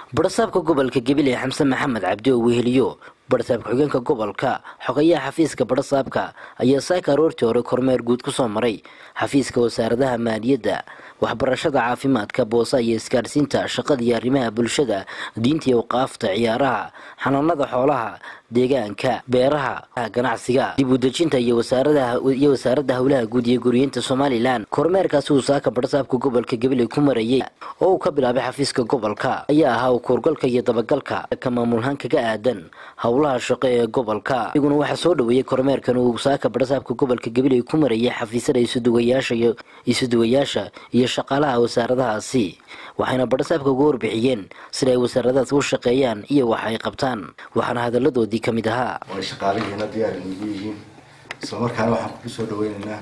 barasaabka gobolka gabiley xamse maxamed cabdi oo weheliyo barasaab ku-xigeenka gobolka xogayaha xafiiska barasaabka ayaa saaka aroortii hore kormeer guud kusoo maray xafiiska wasaaradaha maaliyadda waxbarashada caafimaadka boosa iyo isgaadhsiinta shaqada iyo arrimaha bulshada diinta iyo waqaafta ciyaaraha xanaanada xoolaha deegaanka beeraha ganacsiga dib udejinta iyo iyo wasaaradda howlaha guud iyo guriyeynta somalilan kormeerkaasi uu saaka barasaabka gobolka gabiley ku marayay oo uu ka bilaabay xafiiska gobolka ayaa ahaa u kuurgalka iyo dabagalka ka maamulhaan kaga aadan howlaha shaqo ee gobolka iyaguna waxaa soo dhaweeyey kormeerkan uu saaka barasaabka gobolka gabiley ku marayay xafiisyada isuduwayaasha iyo isuduwayaasha iyo shaqaalaha wasaaradahaasi waxayna barasaabka uga warbixiyeen sida ay wasaaradahaas u shaqeeyaan iyo wax ay qabtaan waxaana hadaladoodii ka mid ahaa way shaqaalihiina diyaar inugu yihiin isla markaana waxaan kugu soo dhaweynaynaa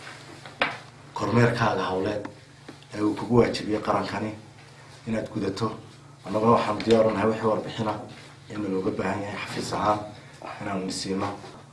kormeerkaaga howleed ee uu kugu waajibiyey qarankani inaad gudato annaguna waxaanu diyaaru nahay wixii warbixina in looga baahan yahay xafiis ahaan inaanu nisiino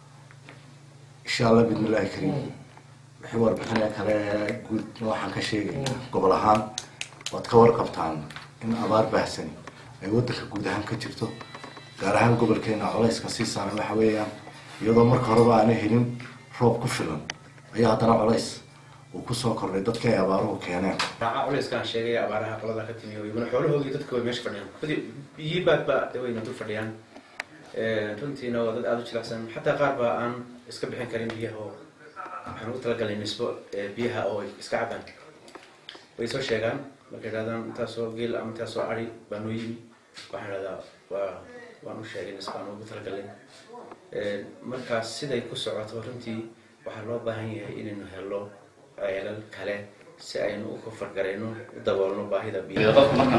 insha allah bidmillahi kariim wixii warbixina kale guud waxaan ka sheegaynaa gobol ahaan waad ka warqabtaan in abaar baahsani ay wadanka guud ahaan ka jirto gaar ahaan gobolkeena culayska sii saaran waxa weeyaan iyadoo marka horeba aana helin roob ku filan ayaa haddana culays uu kusoo kordhay dadka ay abaaruhu keeneen raaca culayskaan sheegay abaaraha qolada ka timi iyaguna xoolahoodii dadka way meesha fadhiyaan badi biyii baadba wayna dul fadhiyaan runtiina waa dad aada u jilicsan xataa qaar baa aan iska bixin karin biyaha oo waxaan ugu talagalay nisbo biyaha oo iska cabaan way soo sheegaan markay idhahdaan intaasoo geel ama intaasoo ari baa noo yimi waxaan idhahdaa waa waan u sheegay nisbaan ugu talagalay markaas siday ku socoto runtii waxaa loo baahan yahay inaynu helo ceelal kale si aynu u kofargarayno u daboolno baahida biyaha qofka markan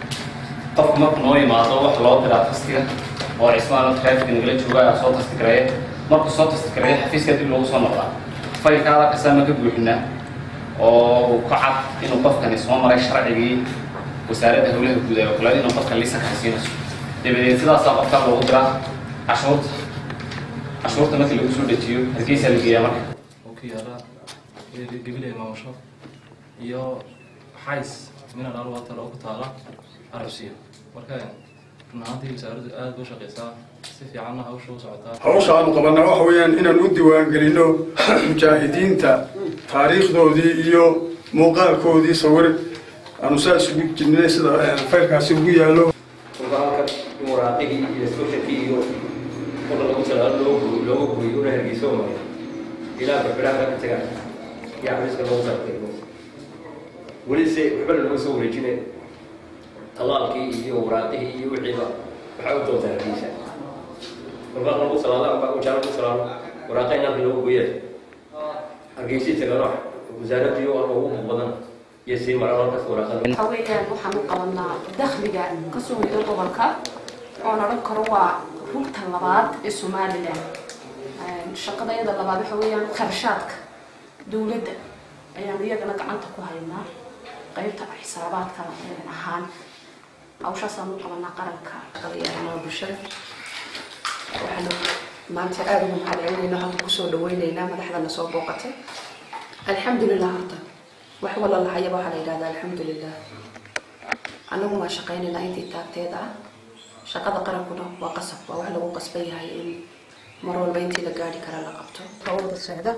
qofka marku noo yimaado waxa loo diraa tastiga oo cismaana traffic nagala jooga ayaa soo tasti gareeya markuu soo tasti gareeya xafiiska dib loogu soo noqdaa faylka halakasaa ma ka buuxinaa oo ka cad inuu qofkani soo maray sharcigii wasaaradda howlaha guud ee kale inuu qofka liisanka haysiinayso dabadeed sidaasaa qofka loogu diraa cashuurta cashuurta markii lagu soo dejiyo hargeysaa la geeyaa marka yaala gabiley maamusho iyo xays mineral water oo ku taala arabsiya marka run ahaantii wasaaraddu aada u shaqeysaa si fiicanna hawsha u socotaa hawsha aanu qabanaa waxa weeyaan inaan u diiwaangelino mujaahidiinta taariikhdoodii iyo muuqaalkoodii sawir aanu saa isugu jirnay sida faylkaasi ugu yaallo halkan in waraaqihii iyo sooshalkii iyo qola lagu talaalo loogu looga guriyo una hargeyso maray ilaa barbiraanka ka tagaan iyo xabiiska loogu talagalay weli se waxbana looga soo wareejine talaalkii iyo waraaqihii iyo wixiiba waxaa u doontaa hargeysa markaa lagu salaado amba ujaa lagu salaado waraaqahin halka looga goyay hargeysii tagano wasaaraddii oo ugu badan iyo sii maraan halkaas waraaqada waxa weeyaan waxaan u qabanaa dakhliga kasoo hoyda gobolka oon odhan karo waa rugta labaad ee somalilan shaqadayada labaad waxa weeyaan kharashaadka dowladda ayaan iyagana gacanta ku haynaa qaybta xisaabaadka ahaan hawshaasaan u qabanaa qaranka shaqadayaamaha bulshada waxaanu maanta aada ugu mahadcelinayna halka kusoo dhaweyneynaa madaxdana soo booqatay alxamdulilah horta wax wala lahayaba waxaa la yidhahdaa alxamdulilah annagu waan shaqaynaynaa intii taagteeda ah shaqada qarankuna waa qasab waa wax lagu qasban yahay in mar walba intii la gaari kara la qabto hawlda socda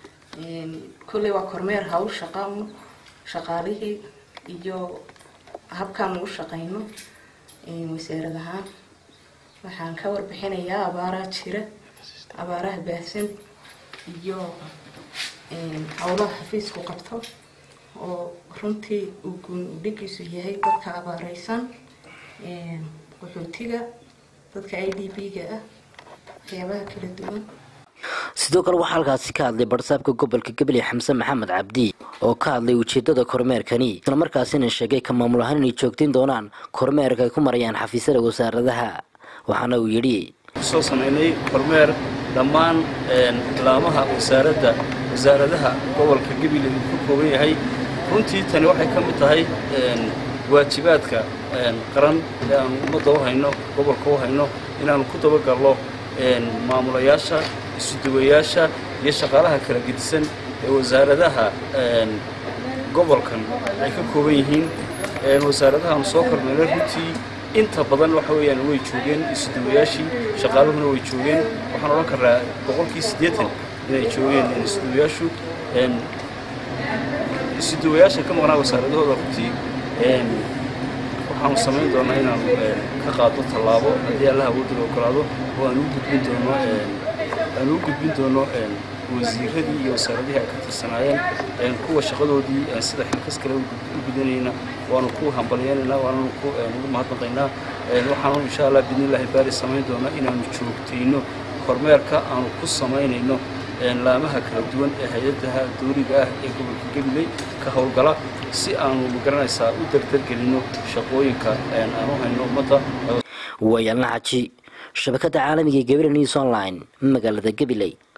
kolley waa kormeer hawl shaqa shaqaalihii iyo habkaan ugu shaqayno wasaarad ahaan waxaan ka warbixinayaa abaaraha jira abaaraha baahsan iyo howlaha xafiisku qabto oo runtii uu guundhigiisu yahay dadka abaareysan qaxootiga dadka i d b-ga ah waxyaabaha kala duwan sidoo kale waxaa halkaasi ka hadlay barasaabka gobolka gabiley xamse maxamed cabdi oo ka hadlay ujeedada kormeerkani isla markaasina sheegay ka maamul ahaan inay joogtin doonaan kormeerka ay ku marayaan xafiisyada wasaaradaha waxaana uu yidhi soo samaynay kormeer dhammaan laamaha wasaaradda wasaaradaha gobolka gabiley uu ka kooban yahay runtii tani waxay ka mid tahay waajibaadka qaran ee aanu ummadda u hayno gobolka u hayno inaanu ku dabagalno maamulayaasha isuduwayaasha iyo shaqaalaha kala gedisan ee wasaaradaha gobolkan ay ka kooban yihiin wasaaradahaanu soo kormeynay runtii inta badan waxa weeyaan way joogeen isuduwayaashii shaqaaluhuna way joogeen waxaan odhan karaa boqolkii siddeetan inay joogeen isuduwayaashu isuduwayaasha ka maqnaa wasaaradahooda runtii waxaanu samayn doonaa inaanu ka qaado tallaabo haddii allaha awoodda ogolaado oo aan u gudbin doono aan u gudbin doono wasiiradii iyo wasaaradihii ay ka tirsanaayeen kuwa shaqadoodii sida xilkas kale u gudanayna waanu ku hambalyeynayna waanu ku ugu mahadnaqaynaa waxaanu insha allah bidnillaahi baari samayn doonaa inaanu joogtayno kormeerka aanu ku samaynayno laamaha kala duwan ee hay-adaha dooriga ah ee gobolka gabiley ka howlgala si aanu magaranaysaa u dardargelino shaqooyinka aanu hayno ummadda waayaalna xaji shabakada caalamiga ee gabriel news online magaalada gabiley